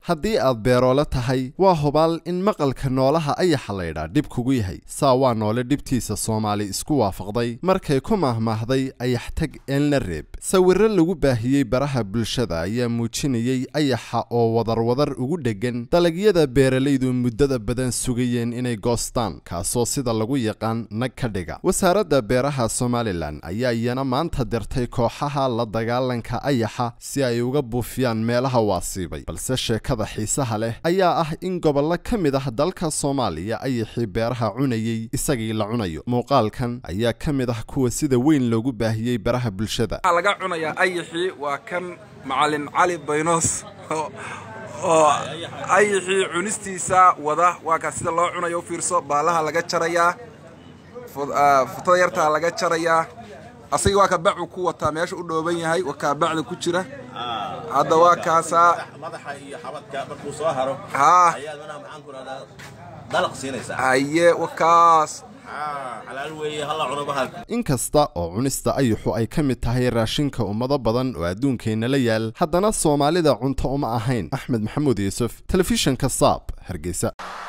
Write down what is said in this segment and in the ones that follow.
haddii aad beeroole tahay waa hubaal in maqalka noolaha ayaxa laydhaa dhib kugu yahay saa waa noole dhibtiisa soomaali isku waafaqday markay ku mahmaahday ayax tag eelna reeb sawirro lagu baahiyey baraha bulshada ayaa muujinayey ayaxa oo wadarwadar ugu dheggan dalagyada beeralaydu muddada badan sugayeen inay goostaan kaasoo sida lagu yaqaan nag ka dhiga wasaaradda beeraha somalilan ayaa iyana maanta dirtay kooxaha la dagaalanka ayaxa si ay uga buufiyaan meelaha waasiibay balse sheekada xiisaha leh ayaa ah in gobollo ka mid ah dalka soomaaliya ayaxii beeraha cunayey isagii la cunayo muuqaalkan ayaa ka mid ah kuwa sida weyn loogu baahiyey baraha bulshada waxaa laga cunayaa ayaxii waa kan macalin cali baynoos oo ayaxii cunistiisa wada waa kaa sida loo cunayo u fiirso baalaha laga jarayaa futada yartaa laga jarayaa asagii waa ka bacu ku wataa meesha u dhooban yahay waa kaa bacda ku jira hadda waa kaasaa madaxa iyo xabadka markuu soo haro haa ayaad manaha maxaan ku rahdaa dalaq siinaysaa haye waa kaas xalaal weeye halla cuno bahalka inkasta oo cunista ayaxu ay ka mid tahay raashinka ummado badan oo adduunkeenna la yaal haddana soomaalida cunto uma ahayn axmed maxamuud yuusuf telefishinka saab hargeysa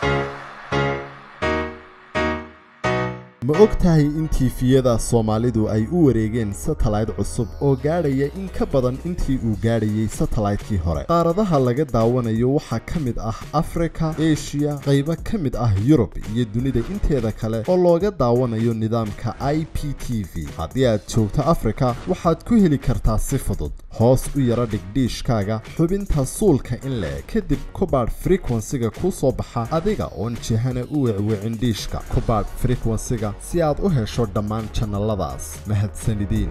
ma og tahay in tiifiyada soomaalidu ay u wareegeen satellayt cusub oo gaadhaya in ka badan intii uu gaadhayey satellaytkii hore qaaradaha laga daawanayo waxaa ka mid ah afrika eshiya qaybo ka mid ah yurub iyo dunida inteeda kale oo looga daawanayo nidaamka i p t v haddii aad joogto afrika waxaad ku heli kartaa si fudud hoos u yara dhigdhiishkaaga xubinta suulka in le kadib kubaadh frekwensiga kuu soo baxa adiga oon jihana u wecwicin dhiishka kubaadh frekwensiga si aad u hesho dhammaan jannaladaas mahadsanidin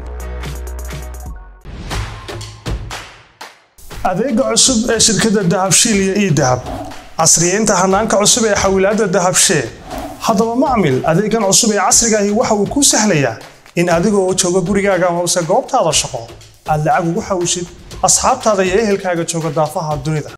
adeega cusub ee shirkadda dahabshiil iyo ii dahab casriyeynta hanaanka cusub ee xawilaadda dahabshee haddaba macmil adeegan cusub ee casrigaahi waxa uu kuu sahlayaa in adigoo jooga gurigaaga amase goobtaada shaqo aad lacag ugu xawishid asxaabtaada iyo ehelkaaga jooga daafaha dunida